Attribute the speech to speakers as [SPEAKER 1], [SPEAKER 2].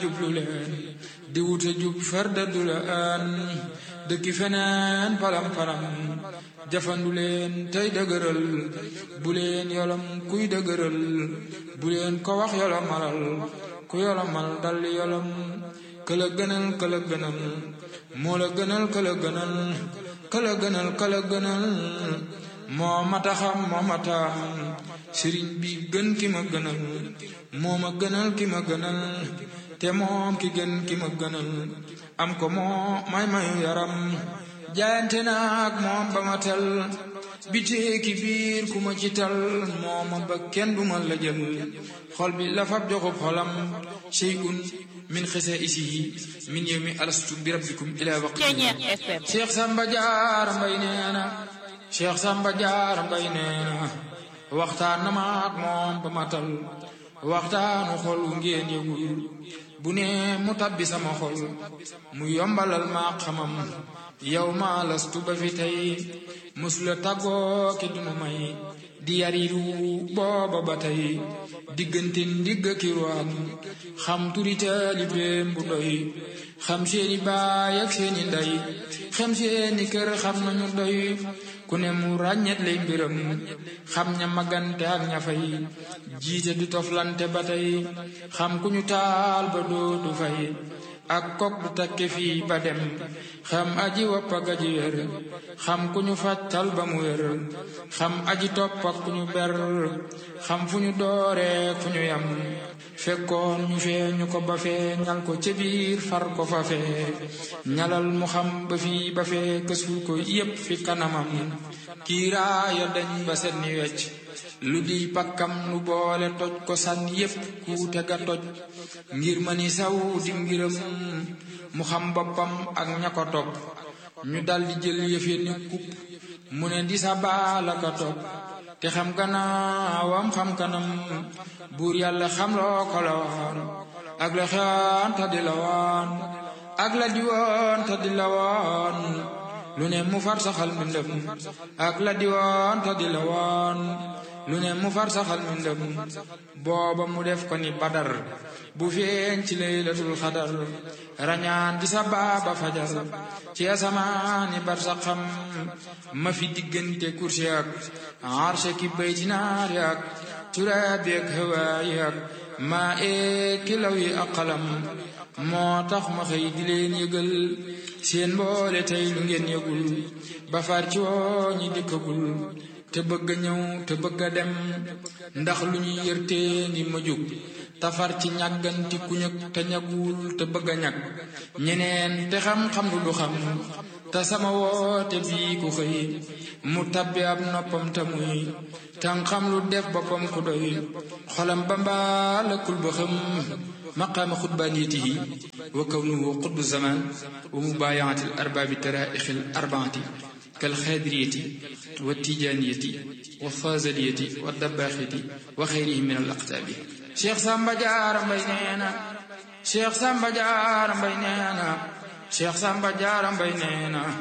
[SPEAKER 1] jublu leen di wute jub farda du la aan dëkki feneen palam palam jafandu leen tey dëgëral bu leen yolam kuy dëgëral bu leen ko wax yolomalal ku yolomal dal yolam këla gënal këla gënal moo la gënal këla gënal këla gënal këla gënal moo mata xam moo mata sëriñ bi gën ki ma gënal moo ma gënal ki ma gënal te moom ki gën ki ma gënal am ko moo may mayu yaram jaayante naag moom ba ma tel bitee ki biir ku ma ci tal moo ma ba kenn duma la jël xol bi la fab joxub xolam shay'un min xisa isi min yawmi alastu bi rabbikum ila waqti Cheikh Samba Diarra Mbaye nee na Cheikh Samba Diarra Mbaye nee na waxtaan na ma ak moom ba ma tal waxtaanu xol wu ngeen yëgul bu ne mu tabbi sama xol mu yombalal ma xamam yow ma lastu ba fi tey musula tàggoo ki dunu may di yariru booba ba tey diggante ndigg ki ruwaam xam turi taalibeem bu doy xam seeni baay ak seeni ndey xam seeni kër xam nañu doy ku ne mu ràññet lay mbiram xam ña magante ak ña fay jiite du toflante ba tey xam ku ñu taal ba dootu fay ak kok du takke fii ba dem xam aji wopp ak aji wér xam ku ñu fàccal ba mu wér xam aji topp ak ku ñu ber xam fu ñu dooree fu ñu yam fekkoon ñu fee ñu ko ba fee ñal ko ca biir far ko fa fee ñalal mu xam ba fii ba fee kësul ko yépp fi kanamam kiiraaya dañ ba set ni wecc lu di pakkam lu boole toj ko sànni yépp kuute ga toj ngir ma ni saw di ngiram mu xam boppam ak ña ko topp ñu daldi jël yëfe ni kupp mu ne di sa baala ka topp te xam gannaawam xam kanam buur yàlla xam loo ko la waan ak la xewaan ta di la waan ak la di woon ta di la waan lu ne mu far saxal mbindam ak la di woon ta di la waan lu ne mu far saxal mbindam booba mu def ko ni badar bu feeñ ci laylatul xadar rañaan di sa baaba fajar ci asamaani bar sa xam ma fi diggante kursi ak arshe ki bayti naari ak turaabi ak hawaayi ak maa ee kilaw yi ak xalam moo tax ma xëy di leen yëgal seen mboole tey lu ngeen yëgul ba far ci woo ñi dikkagul te bëgg a ñëw te bëgg a dem ndax lu ñuy yërtee ngi ma jóg tafar ci ñàgganti ku ñëg te ñagul te bëgg a ñag ñeneen te xam-xam lu du xam te sama woote bii ku xëy mu tabbi ab noppam te muy tan xam lu def boppam ku doy xolam ba mbaalakul ba xam maqaama xutbaaniyatihi wa kawnuhu xutbu zaman wa mubaayaati al arbaabi taraixi al arbaati kal xaadiriyati wa tijaaniyati wa faazaliyati wa dabbaaxiti wa xayrihim min al aqtaabi Cheikh Samba Diarra Mbaye nee na Cheikh Samba Diarra Mbaye nee na Cheikh Samba Diarra Mbaye nee na